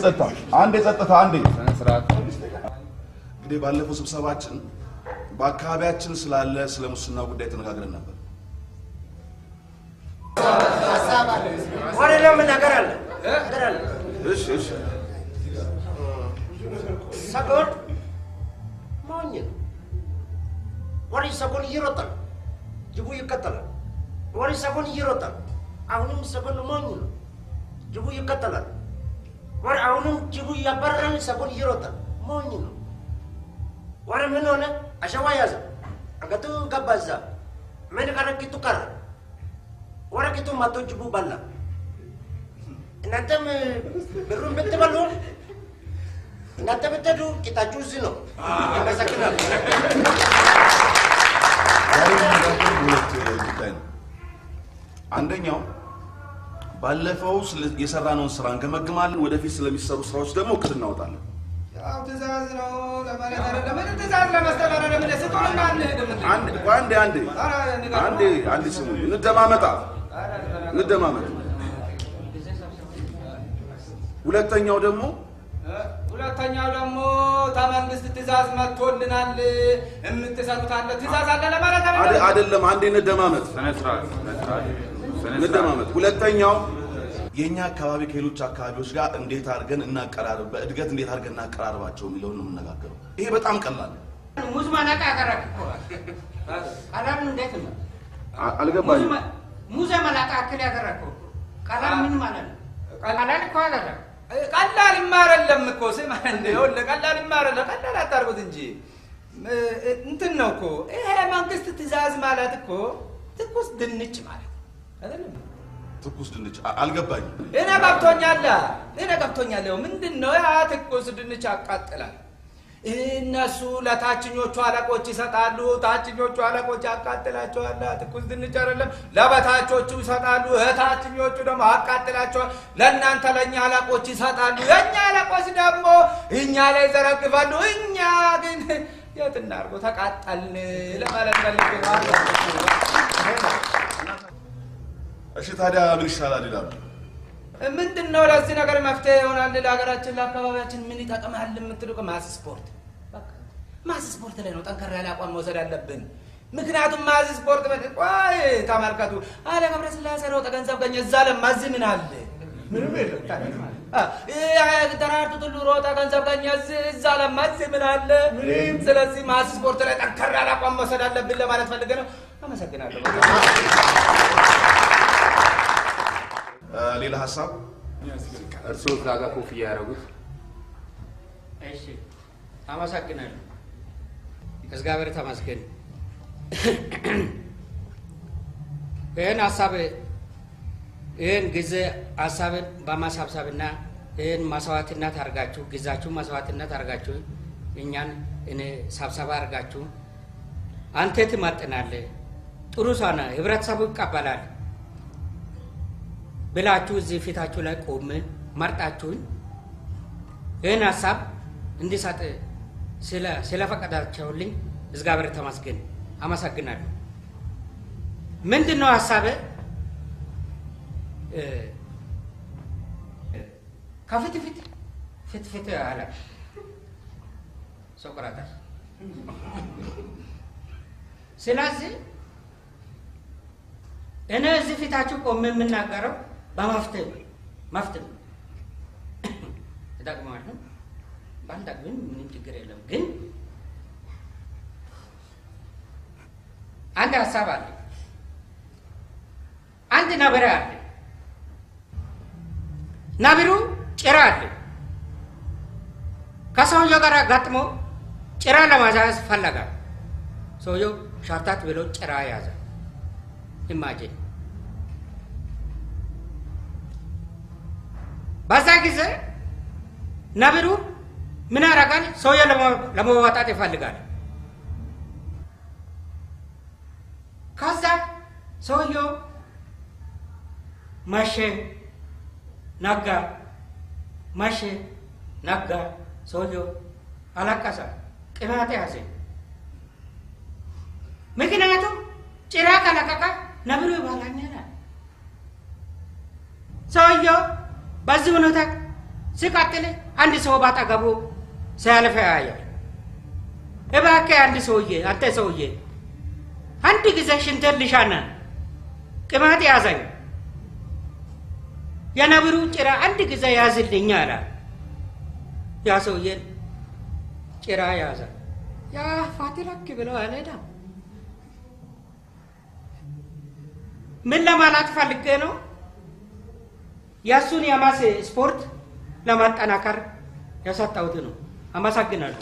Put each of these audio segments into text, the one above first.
ጸጥታ፣ አንዴ ጸጥታ፣ አንዴ ስርዓት እንግዲህ ባለፈው ስብሰባችን በአካባቢያችን ስላለ ስለ ሙስና ጉዳይ ተነጋግረን ነበር። ወደ ደግሞ ነገር አለ ነገር አለ። እሺ እሺ ሰጎን ሞኝ ነው። ወደ ሰጎን ይሮጣል፣ ጅቡ ይከተላል። ወደ ሰጎን ይሮጣል። አሁንም ሰጎን ሞኝ ነው፣ ጅቡ ይከተላል። ወደ አሁንም ጅቡ ያባረራል፣ ሰጎን ይሮጣል፣ ሞኝ ነው። ወደ ምን ሆነ? አሸዋ ያዘ፣ አንገቱ ገባ እዛ። ምን ቀረ? ቂጡ ቀረ። ወደ ቂጡ መቶ ጅቡ በላ። እናንተም ብሩን ብትበሉ እናንተ ብትሄዱ ቂጣችሁ እዚህ ነው። አመሰግናለሁ። ዛሬ የምንነጋገረው ሁለት ጉዳይ ነው። አንደኛው ባለፈው ስለ- የሰራነውን ስራ እንገመግማለን። ወደፊት ስለሚሰሩ ስራዎች ደግሞ እቅድ እናወጣለን። ያው ትእዛዝ ነው ለማለት አይደለም። ምን ትእዛዝ ለመስጠት አይደለም። እንደ ስጡንና አንሄድም እንዴ? አንድ ቆይ አንዴ አንዴ ኧረ ንገረው። አንዴ አንዴ ስሙ፣ እንደማመጣ እንደማመጥ። ሁለተኛው ደግሞ እ፣ ሁለተኛው ደግሞ ተመንግስት ትእዛዝ መጥቶልናል የምትሰሩት አለ ትእዛዝ አለ ለማለት አደ- አይደለም። አይደለም፣ አንዴ እንደማመጥ ስነ ስርዓት ስነ ስርዓት ስነ ስርዓት እንደማመጥ። ሁለተኛው የእኛ አካባቢ ከሌሎች አካባቢዎች ጋር እንዴት አድርገን እናቀራርብ፣ በእድገት እንዴት አድርገን እናቀራርባቸው የሚለውን ነው የምነጋገረው። ይሄ በጣም ቀላል ነው። ሙዝ ማናቃ ያቀረብ እኮ ቀላል እንዴት ነው? አ- አልገባኝም። ሙዝ መላቃ አክል ያደረግከው ቀላል ምን ማለት ነው? ቀላል እኮ አይደለም። ቀላል ይማረለም እኮ ስማ፣ እንደ ይኸውልህ ቀላል ይማረለ ቀላል አታርጉት እንጂ እ፣ እንትን ነው እኮ ይሄ መንግስት ትእዛዝ ማለት እኮ ትኩስ ድንች ማለት ነው አይደለም? ትኩስ ድንች አ- አልገባኝም። እኔ ገብቶኛል፣ እኔ ገብቶኛል። ይኸው ምንድን ነው ያ ትኩስ ድንች ያቃጥላል። እነሱ ለታችኞቹ አለቆች ይሰጣሉ፣ ታችኞቹ አለቆች ያቃጥላቸዋል። ትኩስ ድንች አይደለም ለበታቾቹ ይሰጣሉ፣ እታችኞቹ ደግሞ ያቃጥላቸዋል። ለእናንተ ለእኛ አለቆች ይሰጣሉ፣ የእኛ አለቆች ደግሞ እኛ ላይ ይዘረግፋሉ። እኛ ግን የት እናድርገው ተቃጠልን ለማለት ፈልጌ ነው። እሺ ታዲያ ምን ይሻላል ይላሉ። ምንድን ነው ለዚህ ነገር መፍትሄ ይሆናል ለሀገራችን ለአካባቢያችን ምን ይጠቅማል የምትሉ ማስ ስፖርት በቃ ማስ ስፖርት ላይ ነው ጠንከር ያለ አቋም መውሰድ አለብን ምክንያቱም ማስ ስፖርት በ ቆይ ተመልከቱ አለ ገብረ ስላሴ ሮጠ ገንዘብ ገኘ እዛ ለማ እዚህ ምን አለ ምንም የለም ታዲያ። አ፣ ይህ ደራርቱ ቱሉ ሮጠ ገንዘብ ገኘ እዚህ- እዛ ለማ እዚህ ምን አለ ስለዚህ ማስ ስፖርት ላይ ጠንከር ያለ አቋም መውሰድ አለብን ለማለት ፈልገ ነው አመሰግናለሁ እ፣ ሌላ ሀሳብ እርስዎ እዛ ጋር ኮፍያ ያደረጉት እሺ አመሰግናለሁ። እግዚአብሔር ተመስገን። ይህን ሀሳብ ይህን ጊዜ ሀሳብን በማሳብሰብና ይህን መስዋዕትነት አድርጋችሁ ጊዜያችሁ መስዋዕትነት አድርጋችሁ እኛን እኔ ሰብሰባ አድርጋችሁ አንተ ትመጥናለህ፣ ጥሩ ሰው ነህ፣ ህብረተሰቡ ይቀበላል ብላችሁ እዚህ ፊታችሁ ላይ ቆም መርጣችሁኝ ይህን ሀሳብ እንዲሰጥ ስለ- ስለፈቀዳቸውልኝ እግዚአብሔር ተመስገን፣ አመሰግናለሁ። ምንድን ነው ሀሳብ? ከፊት ፊት ፊት ፊት አለ ሶቅራጠስ። ስለዚህ እኔ እዚህ ፊታችሁ ቆሜ የምናገረው በመፍትሄ ነው። መፍትሄ ነው። ይጠቅመዋል ነው ባንጠቅምም ምንም ችግር የለም። ግን አንድ ሀሳብ አለ። አንድ ነብር አለ። ነብሩ ጭራ አለ። ከሰውየው ጋር ገጥሞ ጭራ ለማዛዝ ፈለጋ። ሰውየው ሻርታት ብሎ ጭራ ያዘ። ኢማጂን በዛ ጊዜ ነብሩ ምን ያደርጋል? ሰውየው ለመዋጣት ይፈልጋል። ከዛ ሰውየው መሸ፣ ነጋ፣ መሸ፣ ነጋ። ሰውየው አለቀሰ፣ ቅናት ያዘ። ምክንያቱም ጭራ ከለቀቀ ነብሩ ይበላኛል። ሰውየው በዚህ ሁኔታ ሲቀጥል አንድ ሰው ባጠገቡ ሲያልፍ ያያል። እባክህ አንድ ሰውዬ አንተ ሰውዬ አንድ ጊዜ ሽንትን ልሻና ቅማጥ ያዘኝ የነብሩ ጭራ አንድ ጊዜ ያዝልኝ አለ። ያ ሰውዬን ጭራ ያዘ። ያ ፋቲላክ ብለው አልሄዳም። ምን ለማለት ፈልጌ ነው? የእሱን የማስ ስፖርት ለማጠናከር የሰጠሁት ነው። አመሰግናለሁ።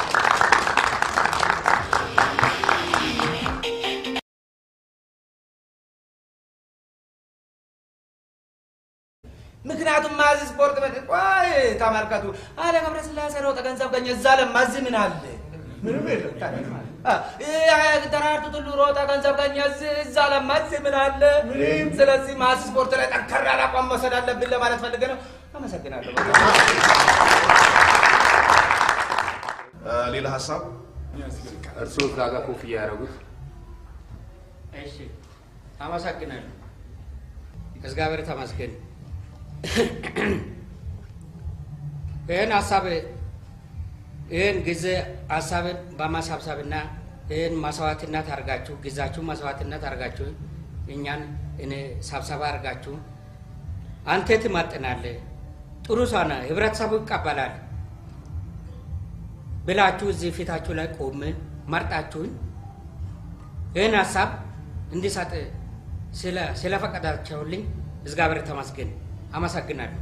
ምክንያቱም ማዚ ስፖርት ቤት ቆይ ተመልከቱ፣ አለ ገብረ ስላሴ ሮጠ ገንዘብ ገኘ። እዛ ለማዚ ምን አለ? ምንም የለም። ደራርቱ ቱሉ ሮጠ ገንዘብ ገኘ። እዛ ለማዚ ምን አለ? ስለዚህ ማዚ ስፖርት ላይ ጠንከር ያለ አቋም መውሰድ አለብን ለማለት ፈልገ ነው። አመሰግናለሁ። ሌላ ሀሳብ እርስዎ እዛ ጋር ኮፍያ ያደረጉት እሺ፣ አመሰግናለሁ። እግዚአብሔር ተመስገን። ይህን ሀሳብ ይህን ጊዜ ሀሳብን በማሳብሰብና ይህን መስዋዕትነት አድርጋችሁ ጊዜያችሁ መስዋዕትነት አድርጋችሁ እኛን እኔ ሰብሰባ አድርጋችሁ አንተ ትመጥናለህ፣ ጥሩ ሰው ነህ፣ ህብረተሰቡ ይቀበላል ብላችሁ እዚህ ፊታችሁ ላይ ቆሜ መርጣችሁኝ ይህን ሀሳብ እንዲሰጥ ስለፈቀዳቸውልኝ እግዚአብሔር ተመስገን። አመሰግናለሁ።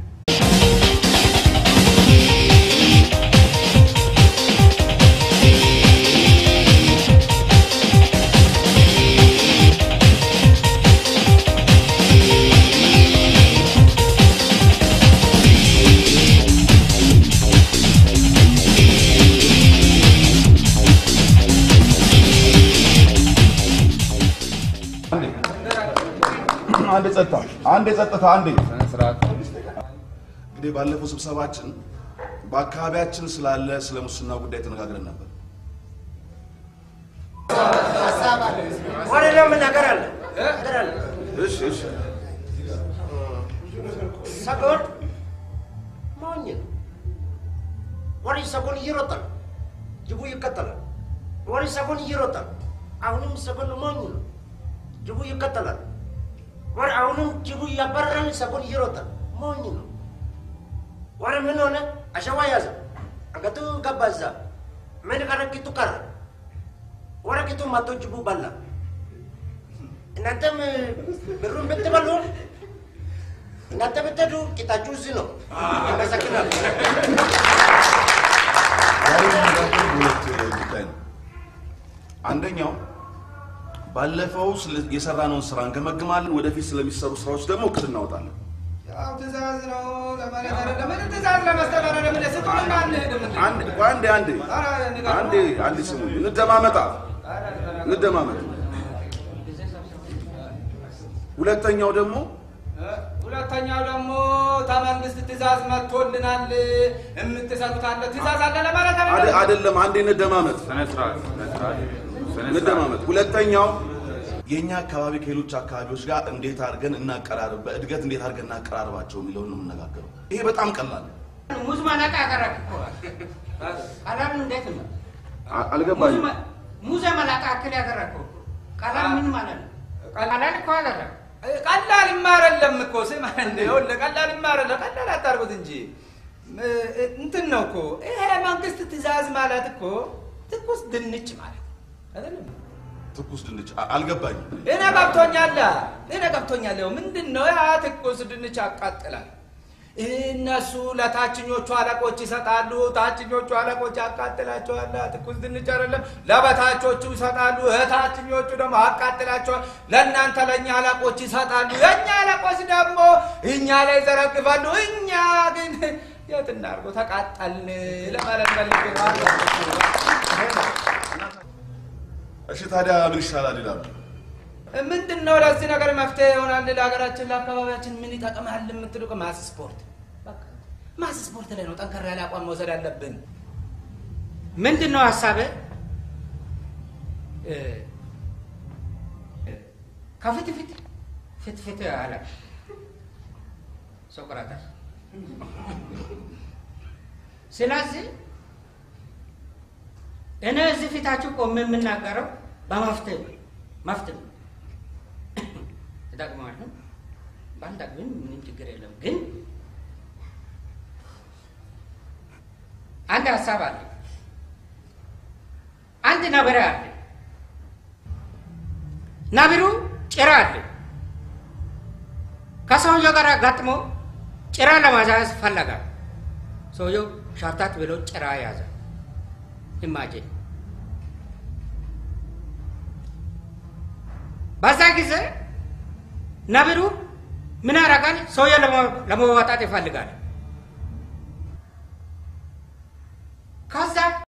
አንድ ጸጥታ፣ አንድ ጸጥታ፣ አንዴ ስነ ስርዓት እንግዲህ ባለፈው ስብሰባችን በአካባቢያችን ስላለ ስለ ሙስና ጉዳይ ተነጋግረን ነበር። ወደ ደግሞ ነገር አለ ነገር አለ እሺ እሺ ሰጎን ሞኝ ነው። ወደ ሰጎን እየሮጠ ነው። ጅቡ ይከተላል። ወደ ሰጎን እየሮጠ ነው። አሁንም ሰጎን ሞኝ ነው። ጅቡ ይከተላል። ወደ አሁንም ጅቡ እያባረረን ሰጎን እየሮጠ ነው። ሞኝ ነው። ወደ ምን ሆነ? አሸዋ ያዘ። አንገቱ ገባ እዛ። ምን ቀረ? ቂጡ ቀረ። ወደ ቂጡ መቶ ጅቡ በላ። እናንተም ብሩን ብትበሉ እናንተ ብትሄዱ ቂጣችሁ እዚህ ነው። አመሰግናለሁ። ዛሬ የምንነጋገረው በሁለት ጉዳይ ነው። አንደኛው ባለፈው ስለ- የሰራነውን ስራ እንገመግማለን። ወደፊት ስለሚሰሩ ስራዎች ደግሞ እቅድ እናወጣለን። ያው ትእዛዝ ነው ለማለት አይደለም። ምን ትእዛዝ ለመስጠት አይደለም። እኔ ስጡንና እንሂድ። ምን አንድ ቆይ አንዴ አንዴ ኧረ ንገረው። አንዴ አንዴ ስሙ፣ እንደማመጣ እንደማመጥ። ሁለተኛው ደግሞ ሁለተኛው ደግሞ ተመንግስት ትእዛዝ መጥቶልናል። የምትሰሩት አለ ትእዛዝ አለ ለማለት አደ- አይደለም። አይደለም፣ አንዴ እንደማመጥ ስነ ስርዓት ስነ ስርዓት ስነ ስርዓት እንደማመጥ። ሁለተኛው የእኛ አካባቢ ከሌሎች አካባቢዎች ጋር እንዴት አድርገን እናቀራርብ፣ በእድገት እንዴት አድርገን እናቀራርባቸው የሚለውን ነው የምነጋገረው። ይሄ በጣም ቀላል ነው። ሙዝ መላጣ ያደረግ እኮ ቀላል እንዴት ነው? አ- አልገባኝም። ሙዝ መላጣ ያክል ያደረግከው ቀላል ምን ማለት ነው? ቀላል እኮ አደረግ ቀላል ይማረለም እኮ ስማ፣ እንደ ይኸውልህ ቀላል ይማረለ ቀላል አታርጉት እንጂ ም- እንትን ነው እኮ ይሄ መንግስት ትእዛዝ ማለት እኮ ትኩስ ድንች ማለት ነው አይደለም? ትኩስ ድንች አ- አልገባኝም። እኔ ገብቶኛል፣ እኔ ገብቶኛል። ይኸው ምንድን ነው ያ ትኩስ ድንች ያቃጥላል። እነሱ ለታችኞቹ አለቆች ይሰጣሉ፣ ታችኞቹ አለቆች ያቃጥላቸዋል። ትኩስ ድንች አይደለም ለበታቾቹ ይሰጣሉ፣ ታችኞቹ ደግሞ ያቃጥላቸዋል። ለእናንተ ለእኛ አለቆች ይሰጣሉ፣ የእኛ አለቆች ደግሞ እኛ ላይ ይዘረግፋሉ። እኛ ግን የት እናድርገው ተቃጠልን ለማለት ፈልጌ ነው። እሺ ታዲያ ምን ይሻላል ይላሉ። ምንድን ነው ለዚህ ነገር መፍትሄ ይሆናል ለሀገራችን ለአካባቢያችን ምን ይጠቅማል የምትሉ ማስ ስፖርት በቃ ማስ ስፖርት ላይ ነው ጠንከር ያለ አቋም መውሰድ አለብን ምንድን ነው ሀሳብ ከፊት ፊት ፊት ፊት አለ ሶቅራጠስ ስለዚህ እኔ እዚህ ፊታችሁ ቆሜ የምናገረው በመፍትሄ ነው። መፍትሄ ነው። ይጠቅማል ነው ባንጠቅምም ምንም ችግር የለም። ግን አንድ ሀሳብ አለ። አንድ ነብር አለ። ነብሩ ጭራ አለ። ከሰውየው ጋር አጋጥሞ ጭራ ለማዛዝ ፈለጋ። ሰውየው ሻርታት ብሎ ጭራ ያዘ። ኢማጂን በዛ ጊዜ ነብሩ ምን ያደርጋል? ሰውየው ለመዋጣት ይፈልጋል።